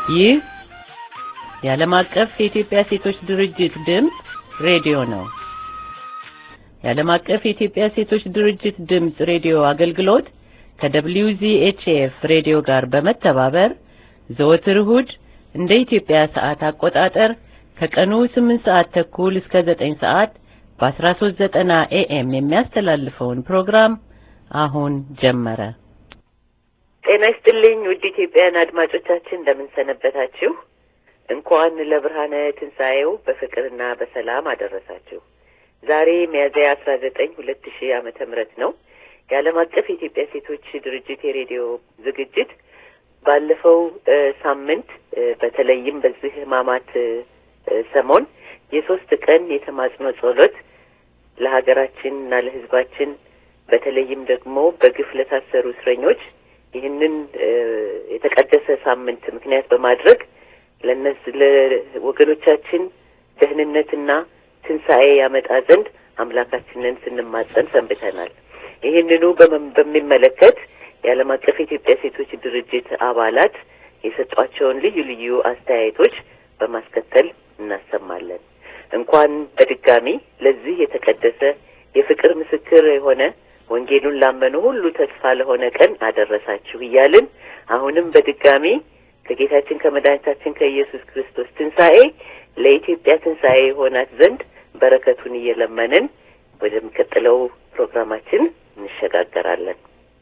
ይህ የዓለም አቀፍ የኢትዮጵያ ሴቶች ድርጅት ድምፅ ሬዲዮ ነው። የዓለም አቀፍ የኢትዮጵያ ሴቶች ድርጅት ድምፅ ሬዲዮ አገልግሎት ከWZHF ሬዲዮ ጋር በመተባበር ዘወትር እሁድ እንደ ኢትዮጵያ ሰዓት አቆጣጠር ከቀኑ 8 ሰዓት ተኩል እስከ 9 ሰዓት በ1390 ኤኤም የሚያስተላልፈውን ፕሮግራም አሁን ጀመረ። ጤና ይስጥልኝ ውድ ኢትዮጵያውያን አድማጮቻችን እንደምን ሰነበታችሁ? እንኳን ለብርሃነ ትንሣኤው በፍቅርና በሰላም አደረሳችሁ። ዛሬ ሚያዝያ አስራ ዘጠኝ ሁለት ሺህ ዓመተ ምህረት ነው። የዓለም አቀፍ የኢትዮጵያ ሴቶች ድርጅት የሬዲዮ ዝግጅት ባለፈው ሳምንት በተለይም በዚህ ሕማማት ሰሞን የሶስት ቀን የተማጽኖ ጸሎት ለሀገራችን እና ለሕዝባችን በተለይም ደግሞ በግፍ ለታሰሩ እስረኞች ይህንን የተቀደሰ ሳምንት ምክንያት በማድረግ ለነዚህ ለወገኖቻችን ደህንነትና ትንሣኤ ያመጣ ዘንድ አምላካችንን ስንማጸን ሰንብተናል። ይህንኑ በሚመለከት የዓለም አቀፍ የኢትዮጵያ ሴቶች ድርጅት አባላት የሰጧቸውን ልዩ ልዩ አስተያየቶች በማስከተል እናሰማለን። እንኳን በድጋሚ ለዚህ የተቀደሰ የፍቅር ምስክር የሆነ ወንጌሉን ላመኑ ሁሉ ተስፋ ለሆነ ቀን አደረሳችሁ እያልን አሁንም በድጋሚ ከጌታችን ከመድኃኒታችን ከኢየሱስ ክርስቶስ ትንሣኤ ለኢትዮጵያ ትንሣኤ የሆናት ዘንድ በረከቱን እየለመንን ወደሚቀጥለው ፕሮግራማችን እንሸጋገራለን።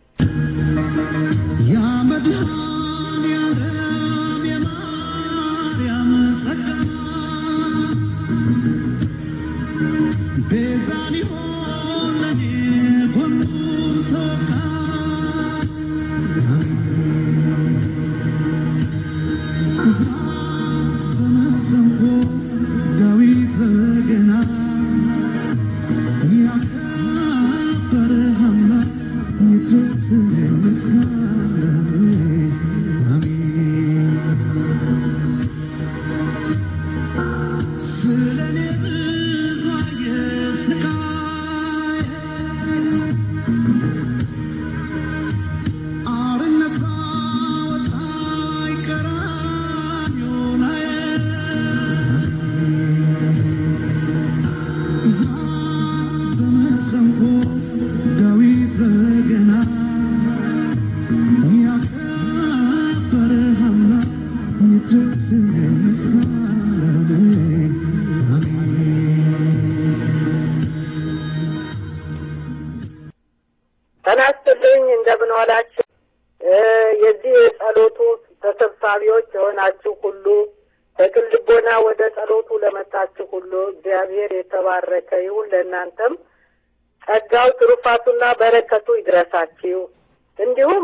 ተናስተልኝ እንደምን ዋላችሁ። የዚህ የጸሎቱ ተሰብሳቢዎች የሆናችሁ ሁሉ በቅን ልቦና ወደ ጸሎቱ ለመጣችሁ ሁሉ እግዚአብሔር የተባረከ ይሁን። ለእናንተም ጸጋው ትሩፋቱና በረከቱ ይድረሳችሁ። እንዲሁም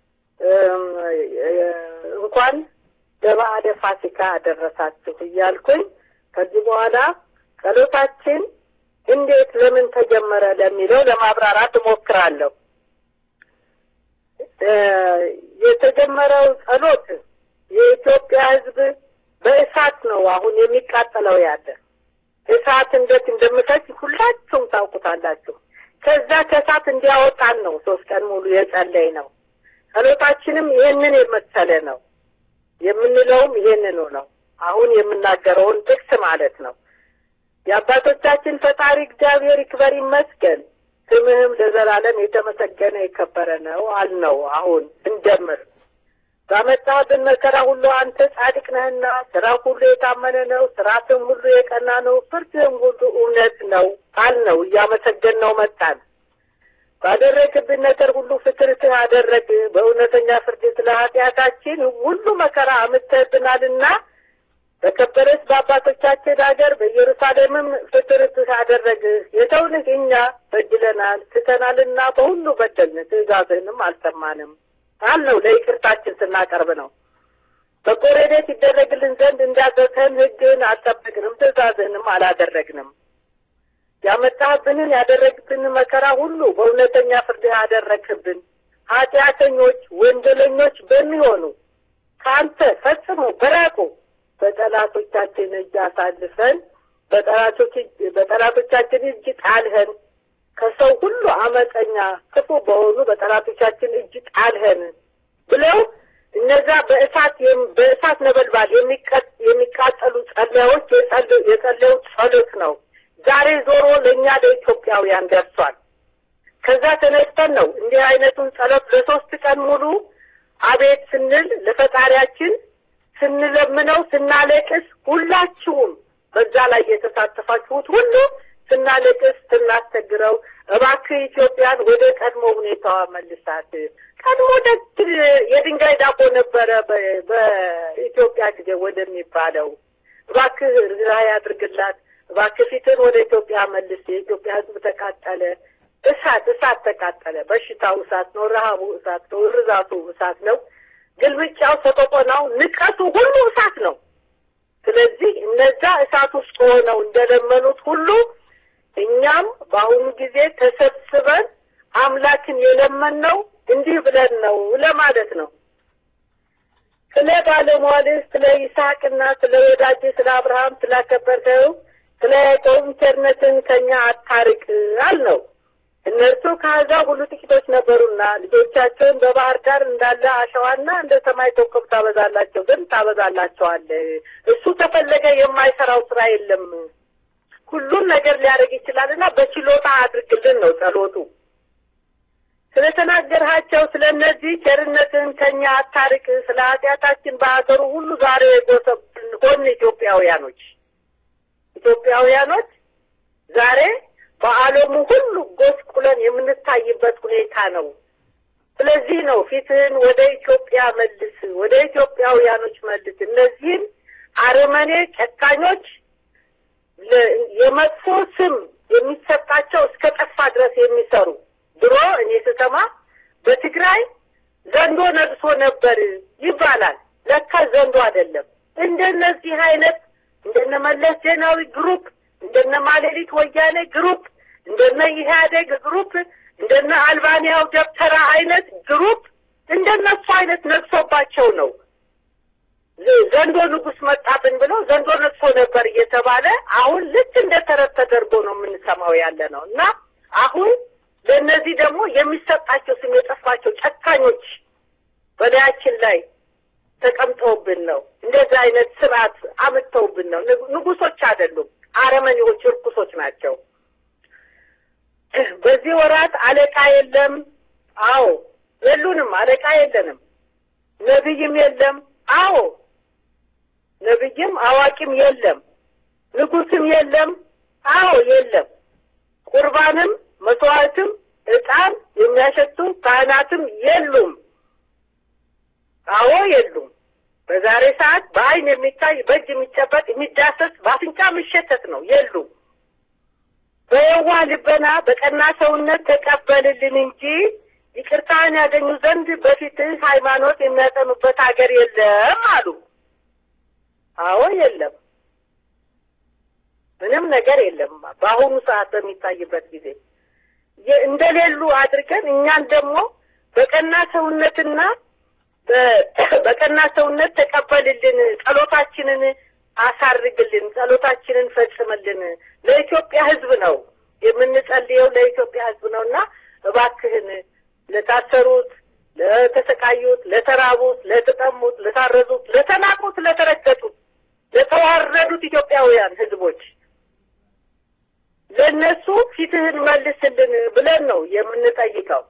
እንኳን ለበዓለ ፋሲካ አደረሳችሁ እያልኩኝ ከዚህ በኋላ ጸሎታችን እንዴት ለምን ተጀመረ ለሚለው ለማብራራት እሞክራለሁ። የተጀመረው ጸሎት የኢትዮጵያ ሕዝብ በእሳት ነው አሁን የሚቃጠለው ያለ እሳት እንዴት እንደምፈጅ ሁላችሁም ታውቁታላችሁ። ከዛ ከእሳት እንዲያወጣን ነው ሶስት ቀን ሙሉ የጸለይ ነው። ጸሎታችንም ይህንን የመሰለ ነው። የምንለውም ይህንኑ ነው። አሁን የምናገረውን ጥቅስ ማለት ነው። የአባቶቻችን ፈጣሪ እግዚአብሔር ይክበር ይመስገን፣ ስምህም ለዘላለም የተመሰገነ የከበረ ነው አልነው። አሁን እንጀምር። ባመጣህብን መከራ ሁሉ አንተ ጻድቅ ነህና፣ ስራ ሁሉ የታመነ ነው፣ ስርዓትም ሁሉ የቀና ነው፣ ፍርድህም ሁሉ እውነት ነው አልነው። እያመሰገን ነው መጣን። ባደረግብን ነገር ሁሉ ፍትርትህ አደረግ። በእውነተኛ ፍርድ ስለ ኃጢአታችን ሁሉ መከራ አምጥተህብናልና በከበረች በአባቶቻችን ሀገር በኢየሩሳሌምም ፍትርትህ አደረግህ። የተውንህ እኛ በድለናል ስተናልና በሁሉ በደልን፣ ትእዛዝህንም አልሰማንም አልነው። ለይቅርታችን ስናቀርብ ነው። በጎ ረድኤት ይደረግልን ዘንድ እንዳዘዝኸን ሕግህን አልጠበቅንም፣ ትእዛዝህንም አላደረግንም። ያመጣህብንን ያደረግብን መከራ ሁሉ በእውነተኛ ፍርድህ አደረግህብን። ኃጢአተኞች ወንጀለኞች በሚሆኑ ከአንተ ፈጽሞ በራቁ በጠላቶቻችን እጅ አሳልፈን በጠላቶቻችን እጅ ጣልኸን። ከሰው ሁሉ አመፀኛ ክፉ በሆኑ በጠላቶቻችን እጅ ጣልኸን ብለው እነዛ በእሳት በእሳት ነበልባል የሚቃጠሉ ጸለዮች የጸለዩት ጸሎት ነው። ዛሬ ዞሮ ለእኛ ለኢትዮጵያውያን ደርሷል። ከዛ ተነስተን ነው እንዲህ አይነቱን ጸሎት ለሶስት ቀን ሙሉ አቤት ስንል ለፈጣሪያችን ስንለምነው ስናለቅስ፣ ሁላችሁም በዛ ላይ የተሳተፋችሁት ሁሉ ስናለቅስ ስናስቸግረው፣ እባክህ ኢትዮጵያን ወደ ቀድሞ ሁኔታዋ መልሳት። ቀድሞ ደግ የድንጋይ ዳቦ ነበረ በኢትዮጵያ ጊዜ ወደሚባለው እባክህ ርኅራኄ አድርግላት፣ እባክህ ፊትን ወደ ኢትዮጵያ መልስ። የኢትዮጵያ ሕዝብ ተቃጠለ። እሳት እሳት ተቃጠለ። በሽታው እሳት ነው። ረሃቡ እሳት ነው። እርዛቱ እሳት ነው። ግልብጫው፣ ሰቆቆናው፣ ንቀቱ ሁሉ እሳት ነው። ስለዚህ እነዛ እሳት ውስጥ ሆነው እንደለመኑት ሁሉ እኛም በአሁኑ ጊዜ ተሰብስበን አምላክን የለመንነው እንዲህ ብለን ነው ለማለት ነው። ስለ ባለሟልህ ስለ ይስሐቅና ስለ ወዳጅ ስለ አብርሃም ስላከበርከው ስለ ያዕቆብ ቸርነትን ከኛ አታርቅ አልነው። እነርሱ ከአሕዛብ ሁሉ ጥቂቶች ነበሩና ልጆቻቸውን በባህር ዳር እንዳለ አሸዋና እንደ ሰማይ ኮከብ ታበዛላቸው ግን ታበዛላቸዋለህ። እሱ ተፈለገ የማይሰራው ስራ የለም። ሁሉን ነገር ሊያደርግ ይችላልና በችሎታ አድርግልን ነው ጸሎቱ። ስለተናገርሃቸው ስለ እነዚህ ቸርነትን ከኛ አታርቅ። ስለ ኃጢአታችን በሀገሩ ሁሉ ዛሬ የጎሰብን ሆን ኢትዮጵያውያኖች ኢትዮጵያውያኖች ዛሬ በዓለሙ ሁሉ ጎስቁለን የምንታይበት ሁኔታ ነው። ስለዚህ ነው ፊትህን ወደ ኢትዮጵያ መልስ፣ ወደ ኢትዮጵያውያኖች መልስ። እነዚህም አረመኔ ጨካኞች የመጥፎ ስም የሚሰጣቸው እስከ ጠፋ ድረስ የሚሰሩ ድሮ እኔ ስሰማ በትግራይ ዘንዶ ነግሶ ነበር ይባላል። ለካ ዘንዶ አይደለም። እንደነዚህ አይነት እንደነ መለስ ዜናዊ ግሩፕ እንደነ ማሌሊት ወያኔ ግሩፕ እንደነ ኢህአዴግ ግሩፕ እንደነ አልባንያው ደብተራ አይነት ግሩፕ እንደነሱ አይነት ነግሶባቸው ነው ዘንዶ ንጉስ መጣብን ብለው ዘንዶ ነግሶ ነበር እየተባለ አሁን ልክ እንደ ተረት ተደርጎ ነው የምንሰማው ያለ ነው እና አሁን ለእነዚህ ደግሞ የሚሰጣቸው ስም የጠፋቸው ጨካኞች በላያችን ላይ ተቀምጠውብን ነው። እንደዚህ አይነት ስርዓት አምጥተውብን ነው። ንጉሶች አይደሉም፣ አረመኔዎች፣ እርኩሶች ናቸው። በዚህ ወራት አለቃ የለም። አዎ የሉንም፣ አለቃ የለንም። ነቢይም የለም። አዎ ነቢይም አዋቂም የለም። ንጉስም የለም። አዎ የለም። ቁርባንም መስዋዕትም ዕጣን የሚያሸቱ ካህናትም የሉም። አዎ የሉም። በዛሬ ሰዓት በአይን የሚታይ በእጅ የሚጨበጥ የሚዳሰስ በአፍንጫ የሚሸተት ነው። የሉም። በየዋህ ልበና በቀና ሰውነት ተቀበልልን እንጂ ይቅርታን ያገኙ ዘንድ በፊትህ ሃይማኖት የሚያጠኑበት ሀገር የለም አሉ። አዎ የለም። ምንም ነገር የለም። በአሁኑ ሰዓት በሚታይበት ጊዜ እንደሌሉ አድርገን እኛን ደግሞ በቀና ሰውነትና በቀና ሰውነት ተቀበልልን፣ ጸሎታችንን አሳርግልን፣ ጸሎታችንን ፈጽምልን። ለኢትዮጵያ ሕዝብ ነው የምንጸልየው፣ ለኢትዮጵያ ሕዝብ ነው እና እባክህን ለታሰሩት፣ ለተሰቃዩት፣ ለተራቡት፣ ለተጠሙት፣ ለታረዙት፣ ለተናቁት፣ ለተረገጡት፣ ለተዋረዱት ኢትዮጵያውያን ሕዝቦች ለእነሱ ፊትህን መልስልን ብለን ነው የምንጠይቀው።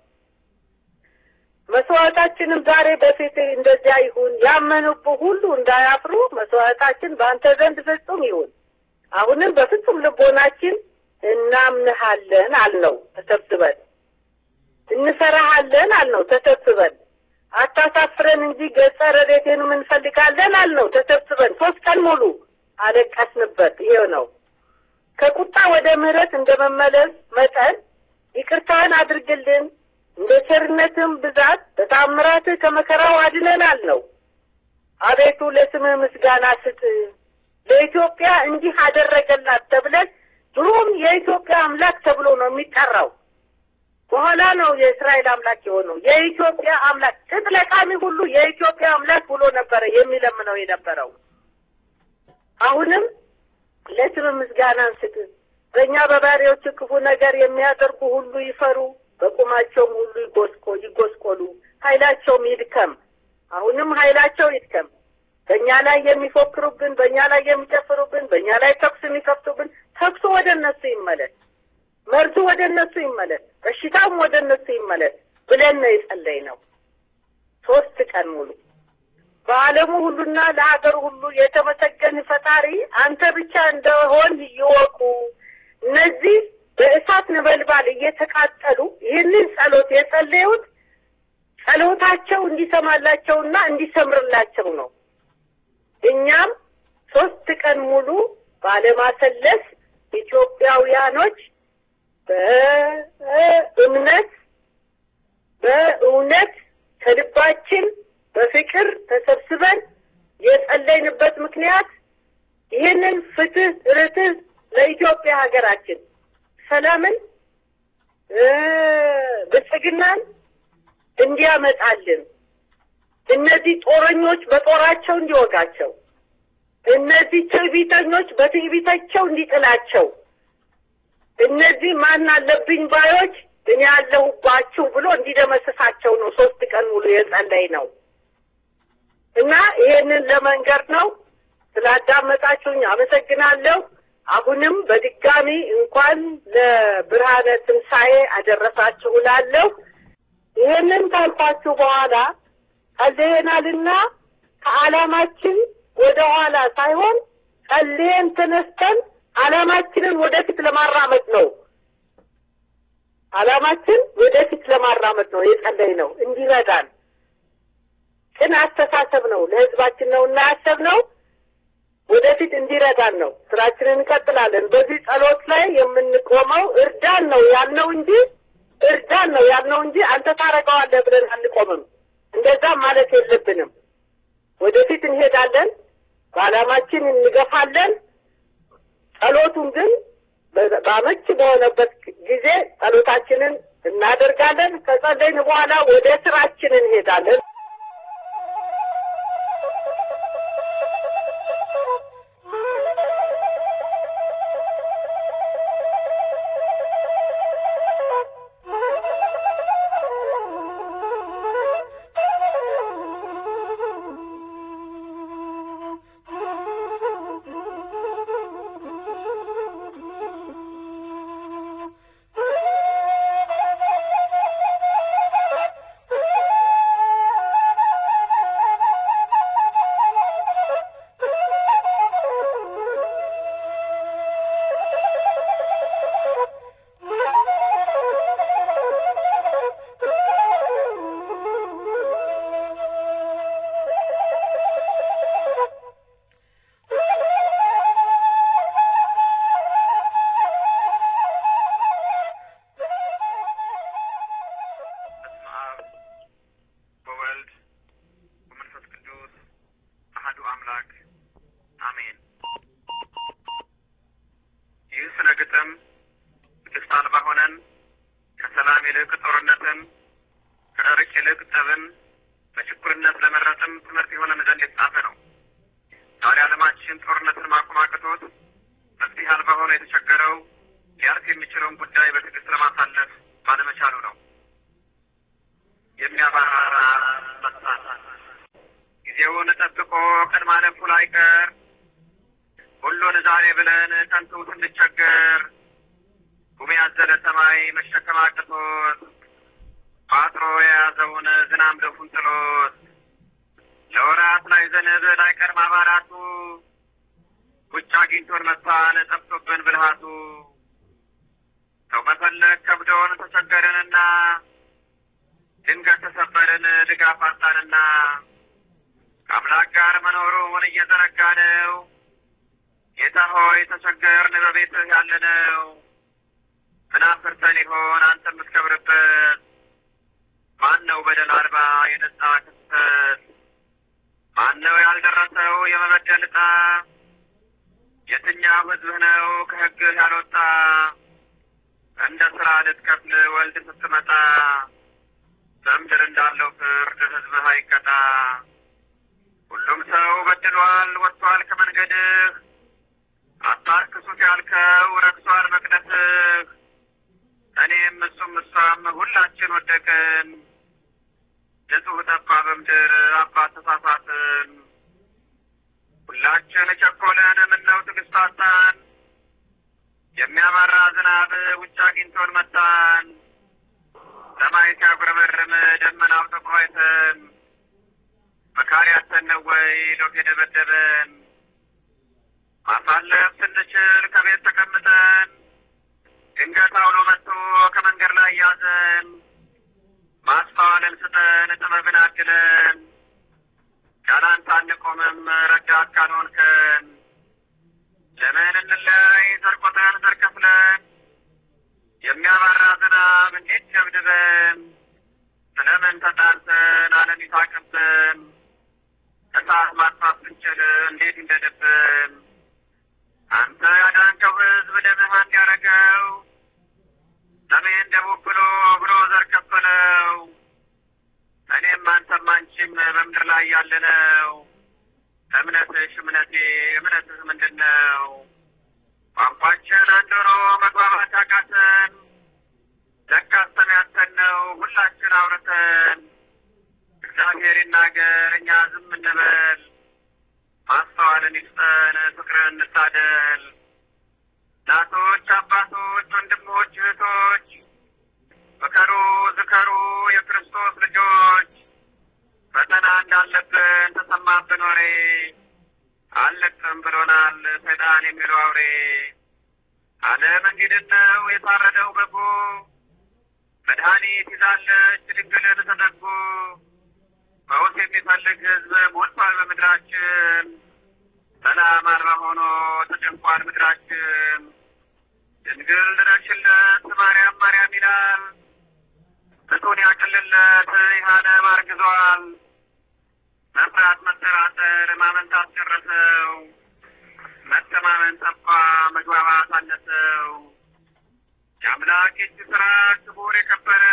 መስዋዕታችንም ዛሬ በፊትህ እንደዚያ ይሁን፣ ያመኑብህ ሁሉ እንዳያፍሩ መስዋዕታችን በአንተ ዘንድ ፍጹም ይሁን። አሁንም በፍጹም ልቦናችን እናምንሃለን አልነው ተሰብስበን፣ እንፈራሃለን አልነው ተሰብስበን፣ አታሳፍረን እንጂ ገጸ ረድኤትህንም እንፈልጋለን አልነው ተሰብስበን። ሶስት ቀን ሙሉ አለቀስንበት። ይሄው ነው ከቁጣ ወደ ምሕረት እንደ መመለስ መጠን ይቅርታህን አድርግልን እንደ ቸርነትም ብዛት በታምራትህ ከመከራው አድነናል ነው። አቤቱ ለስምህ ምስጋና ስጥ። ለኢትዮጵያ እንዲህ አደረገላት ተብለን ድሮም የኢትዮጵያ አምላክ ተብሎ ነው የሚጠራው። በኋላ ነው የእስራኤል አምላክ የሆነው። የኢትዮጵያ አምላክ ጥጥ ለቃሚ ሁሉ የኢትዮጵያ አምላክ ብሎ ነበረ የሚለምነው የነበረው። አሁንም ለስምህ ምስጋናን ስጥ። በእኛ በባሪያዎች ክፉ ነገር የሚያደርጉ ሁሉ ይፈሩ በቁማቸውም ሁሉ ይጎስቆ ይጎስቆሉ፣ ኃይላቸውም ይድከም። አሁንም ኃይላቸው ይድከም። በእኛ ላይ የሚፎክሩብን፣ በእኛ ላይ የሚጨፍሩብን፣ በእኛ ላይ ተኩስ የሚከፍቱብን ተኩሱ ወደ እነሱ ይመለስ፣ መርዙ ወደ እነሱ ይመለስ፣ በሽታውም ወደ እነሱ ይመለስ ብለን ነው የጸለይነው ሶስት ቀን ሙሉ። በዓለሙ ሁሉና ለሀገር ሁሉ የተመሰገን ፈጣሪ አንተ ብቻ እንደሆን ይወቁ። እነዚህ በእሳት ነበልባል እየተቃጠሉ ይህንን ጸሎት የጸለዩት ጸሎታቸው እንዲሰማላቸውና እንዲሰምርላቸው ነው። እኛም ሶስት ቀን ሙሉ ባለማሰለስ ኢትዮጵያውያኖች በእምነት በእውነት ከልባችን በፍቅር ተሰብስበን የጸለይንበት ምክንያት ይህንን ፍትህ፣ ርትህ ለኢትዮጵያ ሀገራችን ሰላምን፣ ብልጽግናን እንዲያመጣልን እነዚህ ጦረኞች በጦራቸው እንዲወጋቸው፣ እነዚህ ትዕቢተኞች በትዕቢታቸው እንዲጥላቸው፣ እነዚህ ማን አለብኝ ባዮች እኔ ያለሁባችሁ ብሎ እንዲደመስሳቸው ነው ሶስት ቀን ሙሉ የጸለይ ነው እና ይሄንን ለመንገር ነው። ስላዳመጣችሁኝ አመሰግናለሁ። አሁንም በድጋሚ እንኳን ለብርሃነ ትንሣኤ አደረሳችሁ እላለሁ። ይሄንን ካልኳችሁ በኋላ ጸልየናልና ከዓላማችን ወደ ኋላ ሳይሆን ጸልየን ተነስተን ዓላማችንን ወደፊት ለማራመድ ነው። ዓላማችን ወደፊት ለማራመድ ነው የጸለይ ነው እንዲረዳን ቅን አስተሳሰብ ነው ለሕዝባችን ነው እና ያሰብነው ወደፊት እንዲረዳን ነው። ስራችንን እንቀጥላለን። በዚህ ጸሎት ላይ የምንቆመው እርዳን ነው ያልነው እንጂ እርዳን ነው ያልነው እንጂ አንተ ታረገዋለህ ብለን አንቆምም። እንደዛም ማለት የለብንም። ወደፊት እንሄዳለን፣ በዓላማችን እንገፋለን። ጸሎቱን ግን በአመች በሆነበት ጊዜ ጸሎታችንን እናደርጋለን። ከጸለይን በኋላ ወደ ስራችን እንሄዳለን። ንጹሕ ጠፋ በምድር አባት ተሳሳትን ሁላችን ቸኮለን ምነው ትዕግስት አጣን የሚያባራ ዝናብ ውጭ አግኝቶን መጣን ሰማይ ሲያጉረመርም ደመናው ጠቁሮ አይተን መካሪ አተን ነው ወይ ሎት የደበደበን ማሳለፍ ስንችል ከቤት ተቀምጠን ድንገት አውሎ መጥቶ ከመንገድ ላይ ያዘን ማስተዋልን ስጠን ጥበብን አድለን ያላንተ አንቆምም ረዳት ካልሆንከን ለምን እንለያይ ዘርቆተን ዘርከፍለን የሚያባራ ዝናብ እንዴት ደብድበን ስለምን ተጣልተን ዓለም ይሳቅብን እሳት ማጥፋት ስንችል እንዴት እንደድብን አንተ ያዳንከው ሕዝብ ደምህ አንድ ያረገው ሰሜን ደቡብ ብሎ ብሎ ዘር ከፈለው እኔም አንተም አንቺም በምድር ላይ ያለነው እምነትሽ እምነቴ እምነትህ ምንድን ነው? ቋንቋችን አንድ ሆኖ መግባባት አቃተን። ለካስ ሰሚያተን ነው ሁላችን አውርተን እግዚአብሔር ይናገር እኛ ዝም እንበል። ማስተዋልን ይስጠን ፍቅርን እንታደል። እናቶች፣ አባቶች፣ ወንድሞች፣ እህቶች ምከሩ፣ ዝከሩ የክርስቶስ ልጆች ፈተና እንዳለብን ተሰማብን ወሬ አልለቅም ብሎናል ሰይጣን የሚለው አውሬ። ዓለም እንግዲህ ነው የታረደው በጎ መድኃኒት ይዛለች ድንግልን ተጠጉ ፈውስ የሚፈልግ ሕዝብ ሞልቷል በምድራችን ሰላም አልባ ሆኖ ተጨንቋል ምድራችን። ድንግል ድረሽለት ማርያም ማርያም ይላል ምጡን ያቅልለት ይሃለም አርግዟል። መፍራት መጠራጠር ማመንታት ጨረሰው። መተማመን ጠፋ መግባባት አነሰው። የአምላክ እጅ ስራ ክቡር የከበረ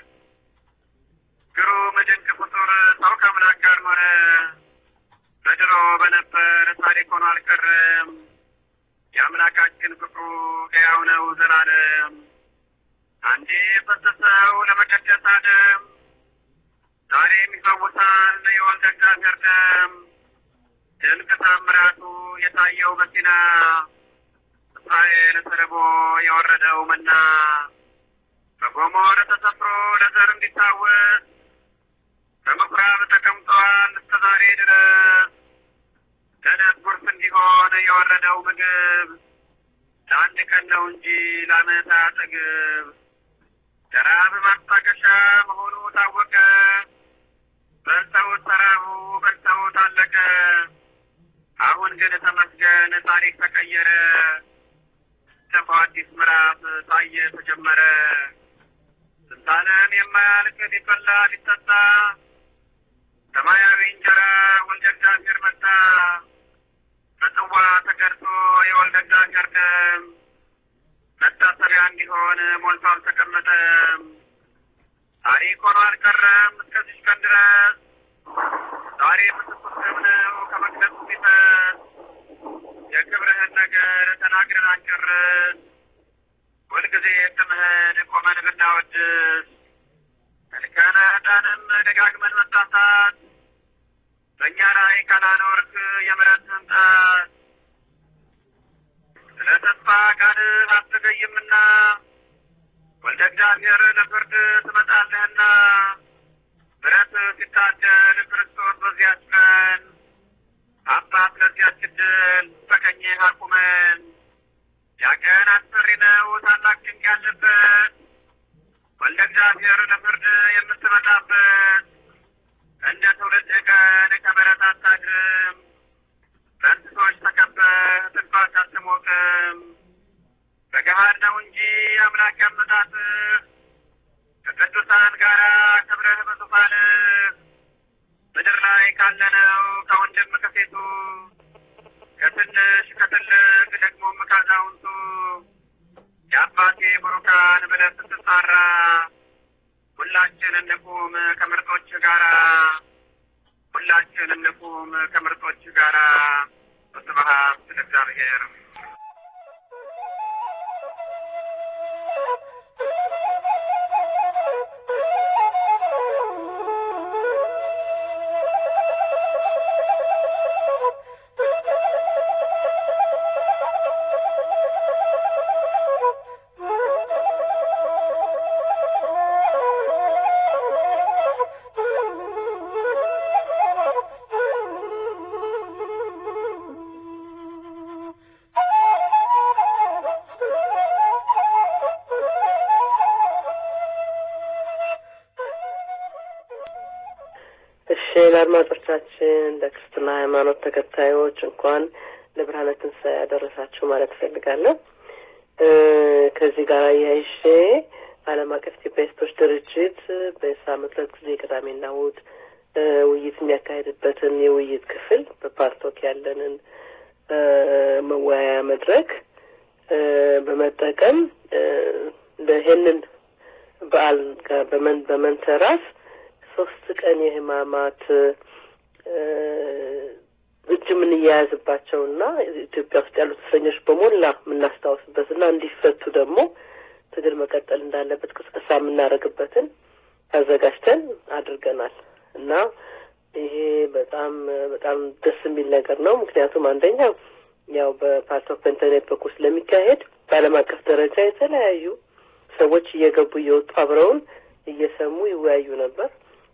ግሩም ድንቅ ፍጡር ሰው ከአምላክ ጋር ኖረ። በድሮ በነበር ታሪክ ሆኖ አልቀረም። የአምላካችን ፍቅሩ ሕያው ነው ዘላለም። አንዴ ፈሰሰው ለመቀደስ አደም ዛሬም ይፈውሳል የወልደ እግዚአብሔር ደም። ድንቅ ታምራቱ የታየው በሲና እስራኤል ተርቦ የወረደው መና በጎሞር ተሰፍሮ ለዘር እንዲታወስ በምኩራብ ተቀምጧል እስከ ዛሬ ድረስ ለዕለት ጉርስ እንዲሆን የወረደው ምግብ ለአንድ ቀን ነው እንጂ ለዓመት አያጠግብ። ለረሃብ ማስታገሻ መሆኑ ታወቀ። በልተውት ተራቡ፣ በልተውት አለቀ። አሁን ግን ተመስገን ታሪክ ተቀየረ። ተፋ አዲስ ምዕራፍ ታየ ተጀመረ። ስንታለም የማያልቅ ሊበላ ሊጠጣ ሰማያዊ እንጀራ ወልደ እግዚአብሔር መጣ። በጽዋ ተገርቶ የወልደ እግዚአብሔር ደም መታሰቢያ እንዲሆን ሞልቶ አልተቀመጠም። ታሪክ ሆኖ አልቀረም እስከዚች ቀን ድረስ ዛሬ ምስኩር ደም ነው ከመቅደሱ ፊተት የክብርህን ነገር ተናግረን አንጨርስ። ሁልጊዜ ስምህን ቆመን ብናወድስ መልከነ ዕጣንም ደጋግመን መሳሳት በእኛ ላይ ካላኖርክ የምሕረትህን ጣት ስለ ተስፋ ቃልህ አትዘገይምና ወልደ እግዚአብሔር ለፍርድ ትመጣለህና ምሕረት ሲታደል ክርስቶስ በዚያች ቀን አባት ለዚያች ዕድል በቀኝህ አቁመን ያቀን አስፈሪ ነው ታላቅ ጭንቅ ያለበት ወልደ እግዚአብሔር ለፍርድ የምትመጣበት እንደ ትውልድ ቀን ከበረት አታድርም። በእንስሶች ተከበህ ትንፋሽ አትሞቅም። በገሃድ ነው እንጂ አምላክ ያመጣትህ ከቅዱሳን ጋር ክብረህ በዙፋንህ ምድር ላይ ካለነው ከወንድም ከሴቱ ከትንሽ ከትልቅ ደግሞም ካዛውንቱ የአባቴ ቡሩካን ብለህ ስትጣራ ሁላችን እንቁም ከምርጦች ጋራ ሁላችን እንቁም ከምርጦች ጋራ በስብሐት ለእግዚአብሔር። ለአድማጮቻችን ለክርስትና ሃይማኖት ተከታዮች እንኳን ለብርሃነ ትንሣኤ ያደረሳችሁ ማለት እፈልጋለሁ። ከዚህ ጋር አያይዤ ዓለም አቀፍ ኢትዮጵያ ሴቶች ድርጅት በሳምንት ሁለት ጊዜ ቅዳሜና እሑድ ውይይት የሚያካሄድበትን የውይይት ክፍል በፓርቶክ ያለንን መወያያ መድረክ በመጠቀም ይህንን በዓል ጋር በመንተራስ ሶስት ቀን የህማማት እጅ የምንያያዝባቸውና ኢትዮጵያ ውስጥ ያሉት እስረኞች በሞላ የምናስታውስበትና እንዲፈቱ ደግሞ ትግል መቀጠል እንዳለበት ቅስቀሳ የምናደርግበትን አዘጋጅተን አድርገናል እና ይሄ በጣም በጣም ደስ የሚል ነገር ነው። ምክንያቱም አንደኛው ያው በፓርት ኦፍ ኢንተርኔት በኩል ስለሚካሄድ በዓለም አቀፍ ደረጃ የተለያዩ ሰዎች እየገቡ እየወጡ አብረውን እየሰሙ ይወያዩ ነበር።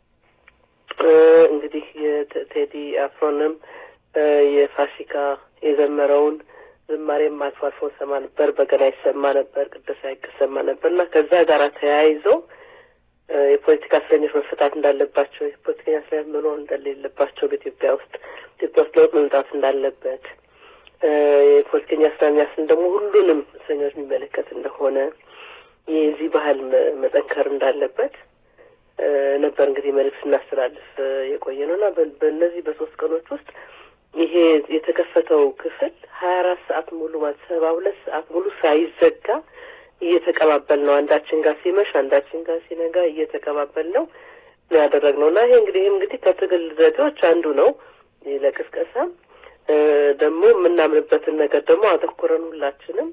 እንግዲህ የቴዲ አፍሮንም የፋሲካ የዘመረውን ዝማሬም አልፎ አልፎ ሰማ ነበር። በገና ይሰማ ነበር፣ ቅደሳ ይሰማ ነበር እና ከዛ ጋር ተያይዞ የፖለቲካ እስረኞች መፈታት እንዳለባቸው፣ የፖለቲከኛ እስረኞች መኖር እንደሌለባቸው በኢትዮጵያ ውስጥ ኢትዮጵያ ውስጥ ለውጥ መምጣት እንዳለበት የፖለቲከኛ እስረኛ ስን ደግሞ ሁሉንም እስረኞች የሚመለከት እንደሆነ የዚህ ባህል መጠንከር እንዳለበት ነበር እንግዲህ መልዕክት ስናስተላልፍ የቆየ ነው እና በእነዚህ በሶስት ቀኖች ውስጥ ይሄ የተከፈተው ክፍል ሀያ አራት ሰዓት ሙሉ ማለት ሰባ ሁለት ሰዓት ሙሉ ሳይዘጋ እየተቀባበል ነው። አንዳችን ጋር ሲመሽ አንዳችን ጋር ሲነጋ እየተቀባበል ነው ያደረግነው እና ይሄ እንግዲህ እንግዲህ ከትግል ዘዴዎች አንዱ ነው። ለቅስቀሳ ደግሞ የምናምንበትን ነገር ደግሞ አተኩረን ሁላችንም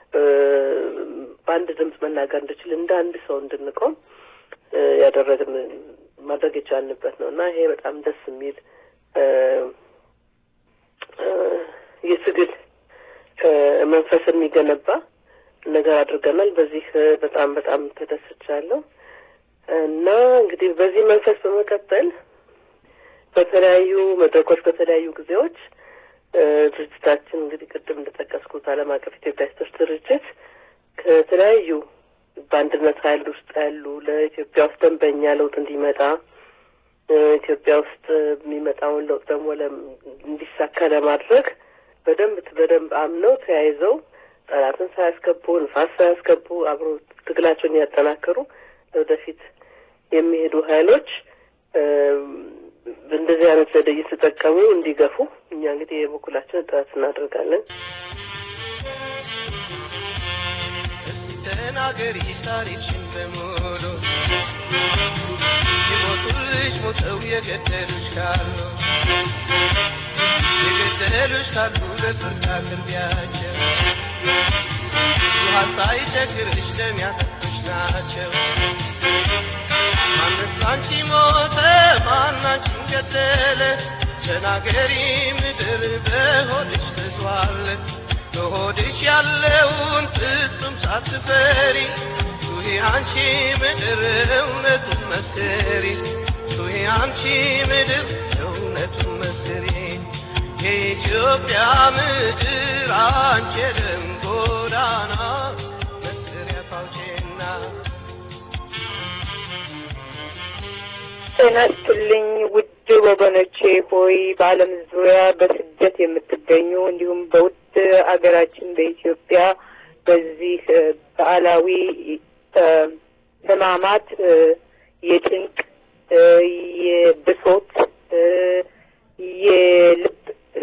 በአንድ ድምፅ መናገር እንድችል እንደ አንድ ሰው እንድንቆም ያደረግን ማድረግ የቻልንበት ነው እና ይሄ በጣም ደስ የሚል የትግል መንፈስ የሚገነባ ነገር አድርገናል። በዚህ በጣም በጣም ተደስቻለሁ እና እንግዲህ በዚህ መንፈስ በመቀጠል በተለያዩ መድረኮች በተለያዩ ጊዜዎች ድርጅታችን እንግዲህ ቅድም እንደጠቀስኩት ዓለም አቀፍ ኢትዮጵያ ሴቶች ድርጅት ከተለያዩ በአንድነት ኃይል ውስጥ ያሉ ለኢትዮጵያ ውስጥ ደንበኛ ለውጥ እንዲመጣ ኢትዮጵያ ውስጥ የሚመጣውን ለውጥ ደግሞ እንዲሳካ ለማድረግ በደንብ በደንብ አምነው ተያይዘው ጠላትን ሳያስገቡ ንፋስ ሳያስገቡ አብሮ ትግላቸውን ያጠናከሩ ወደፊት የሚሄዱ ኃይሎች እንደዚህ አይነት ዘዴ እየተጠቀሙ እንዲገፉ እኛ እንግዲህ የበኩላችን ጥረት እናደርጋለን። ተናገሪ ታሪክሽን በሙሉ የሞቱልሽ ሞተው የገደሉሽ ካሉ የገደሉሽ ካሉ ለፍርድ አቅርቢያቸው ውሃ ሳይቸግርሽ ደም ያጠጡሽ ናቸው። ማንስ አንቺ ሞተ ማናችን ገደለ ተናገሪ ምድር በሆድሽ ተዟል በሆድሽ ያለውን ፍጹም ሳትፈሪ ጩኺ አንቺ ምድር እውነቱን መስክሪ ጩኺ አንቺ ምድር እውነቱን መስክሪ የኢትዮጵያ ምድር አንቺ የደም ጎዳና መስሪያ ፋውቼና ጤና ይስጥልኝ ውድ ወገኖቼ ሆይ በዓለም ዙሪያ በስደት የምትገኙ እንዲሁም በውድ አገራችን በኢትዮጵያ በዚህ በዓላዊ ህማማት የጭንቅ የብሶት የልብ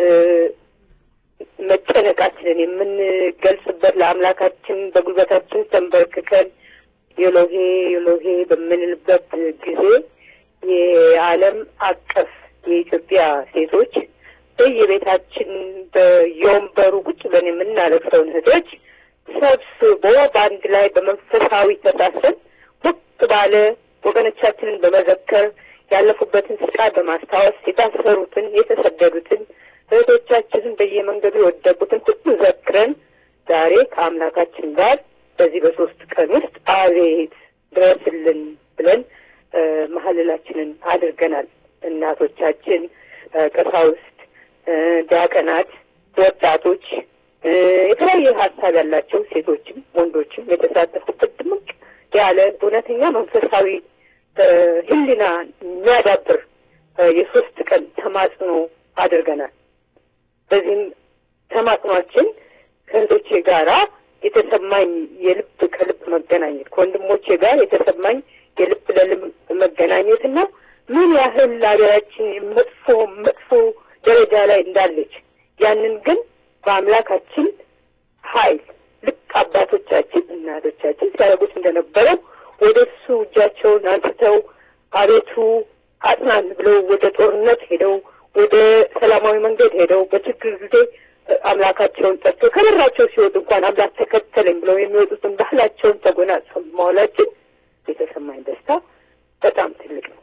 መጨነቃችንን የምንገልጽበት ለአምላካችን በጉልበታችን ተንበርክከን ዮሎሄ ዮሎሄ በምንልበት ጊዜ የዓለም አቀፍ የኢትዮጵያ ሴቶች በየቤታችን በየወንበሩ ቁጭ ብለን የምናለቅሰውን እህቶች ሰብስቦ በአንድ ላይ በመንፈሳዊ ተሳሰብ ሞቅ ባለ ወገኖቻችንን በመዘከር ያለፉበትን ስቃይ በማስታወስ የታሰሩትን የተሰደዱትን እህቶቻችንን በየመንገዱ የወደቁትን ሁሉ ዘክረን ዛሬ ከአምላካችን ጋር በዚህ በሶስት ቀን ውስጥ አቤት ድረስልን ብለን መሀልላችንን አድርገናል። እናቶቻችን፣ ቀሳውስት፣ ዲያቀናት፣ ወጣቶች፣ የተለያየ ሀሳብ ያላቸው ሴቶችም ወንዶችም የተሳተፉበት ድምቅ ያለ እውነተኛ መንፈሳዊ ሕሊና የሚያዳብር የሶስት ቀን ተማጽኖ አድርገናል። በዚህም ተማጽኗችን ከእህቶቼ ጋራ የተሰማኝ የልብ ከልብ መገናኘት ከወንድሞቼ ጋር የተሰማኝ የልብ ለልብ መገናኘት እና ምን ያህል ሀገራችን መጥፎ መጥፎ ደረጃ ላይ እንዳለች ያንን ግን በአምላካችን ኃይል ልክ አባቶቻችን እናቶቻችን ሲያደርጉት እንደነበረው ወደ እሱ እጃቸውን አንስተው አቤቱ አጽናን ብለው ወደ ጦርነት ሄደው ወደ ሰላማዊ መንገድ ሄደው በችግር ጊዜ አምላካቸውን ጠርቶ ከበራቸው ሲወጡ እንኳን አምላክ ተከተለኝ ብለው የሚወጡትን ባህላቸውን ተጎናጽፈው መዋላችን የተሰማኝ ደስታ በጣም ትልቅ ነው።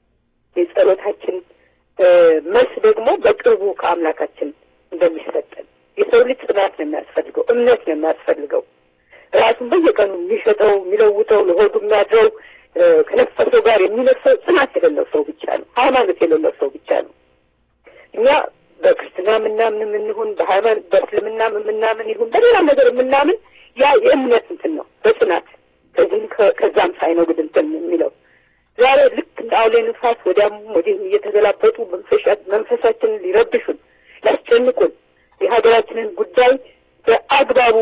የጸሎታችን መልስ ደግሞ በቅርቡ ከአምላካችን እንደሚሰጠን የሰው ልጅ ጽናት ነው የሚያስፈልገው፣ እምነት ነው የሚያስፈልገው። ራሱን በየቀኑ የሚሸጠው የሚለውጠው፣ ለሆዱ የሚያድረው ከነፈሰው ጋር የሚነፍሰው ጽናት የሌለው ሰው ብቻ ነው። ሃይማኖት የሌለው ሰው ብቻ ነው። እኛ በክርስትና የምናምን የምንሆን በሃይማኖት በእስልምና የምናምን ይሁን በሌላም ነገር የምናምን ያ የእምነት እንትን ነው በጽናት ከዚህም ከዛም ሳይኖግድ እንትን የሚለው ዛሬ ልክ እንደ አውሌ ንፋስ ወዲያም ወዲህም እየተገላበጡ መንፈሳችንን ሊረብሹን ሊያስጨንቁን የሀገራችንን ጉዳይ በአግባቡ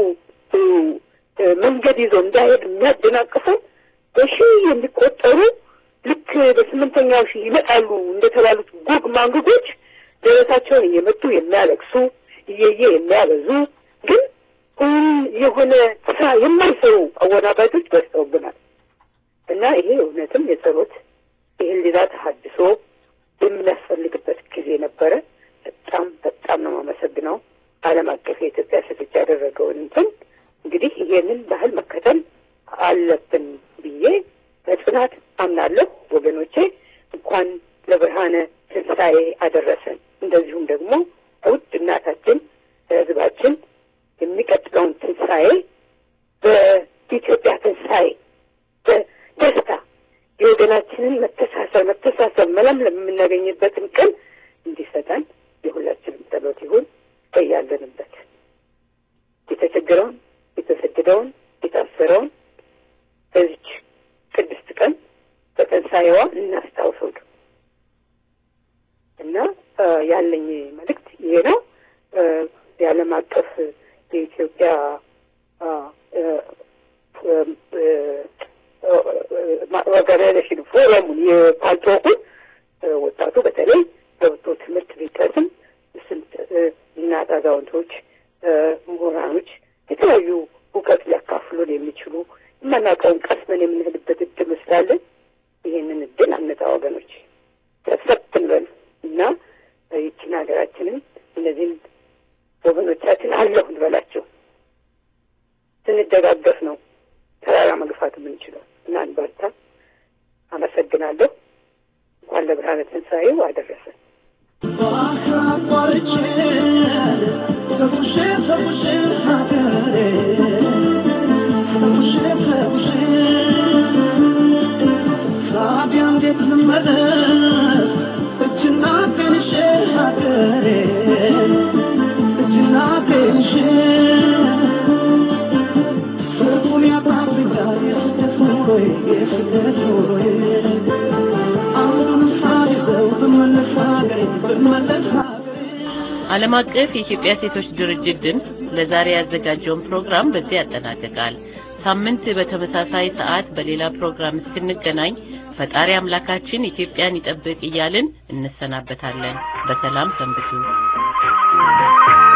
መንገድ ይዞ እንዳይሄድ የሚያደናቅፉን በሺህ የሚቆጠሩ ልክ በስምንተኛው ሺህ ይመጣሉ እንደተባሉት ጉግ ማንግጎች ደረታቸውን እየመቱ የሚያለቅሱ እየየ የሚያበዙ ግን የሆነ ስራ የማይሰሩ አወናባጆች በዝተውብናል እና ይሄ እውነትም የጸሎት የህሊና ተሀድሶ የሚያስፈልግበት ጊዜ ነበረ። በጣም በጣም ነው የማመሰግነው ዓለም አቀፍ የኢትዮጵያ ሴቶች ያደረገውን እንትን እንግዲህ ይሄንን ባህል መከተል አለብን ብዬ በጽናት አምናለሁ። ወገኖቼ እንኳን ለብርሃነ ትንሣኤ አደረሰን። እንደዚሁም ደግሞ ውድ እናታችን ህዝባችን የሚቀጥለውን ትንሣኤ በኢትዮጵያ ትንሣኤ በደስታ የወገናችንን መተሳሰብ መተሳሰብ መለምለም የምናገኝበትን ቀን እንዲሰጠን የሁላችንም ጸሎት ይሁን። በያለንበት የተቸገረውን፣ የተሰደደውን፣ የታሰረውን በዚች ቅድስት ቀን በትንሣኤዋ እናስታውሰው እና ያለኝ መልእክት ይሄ ነው። የዓለም አቀፍ የኢትዮጵያ ኦርጋናይዜሽን ፎረሙን የፓልቶኩን ወጣቱ በተለይ ገብቶ ትምህርት ቢቀስም ስንት እናት አዛውንቶች፣ ምሁራኖች የተለያዩ እውቀት ሊያካፍሉን የሚችሉ የማናውቀውን ቀስመን የምንሄድበት እድል ስላለን ይህንን እድል አነጣ ወገኖች ሰብሰብ እንበል እና ይችን ሀገራችንን እነዚህን ወገኖቻችን አለሁ እንበላቸው። ስንደጋገፍ ነው ተራራ መግፋት የምንችለው እና እንበርታ። አመሰግናለሁ። እንኳን ለብርሃነ ትንሣኤው አደረሰን። ዓለም አቀፍ የኢትዮጵያ ሴቶች ድርጅት ድምፅ ለዛሬ ያዘጋጀውን ፕሮግራም በዚህ ያጠናቅቃል። ሳምንት በተመሳሳይ ሰዓት በሌላ ፕሮግራም እስክንገናኝ ፈጣሪ አምላካችን ኢትዮጵያን ይጠብቅ እያልን እንሰናበታለን። በሰላም ሰንብቱ።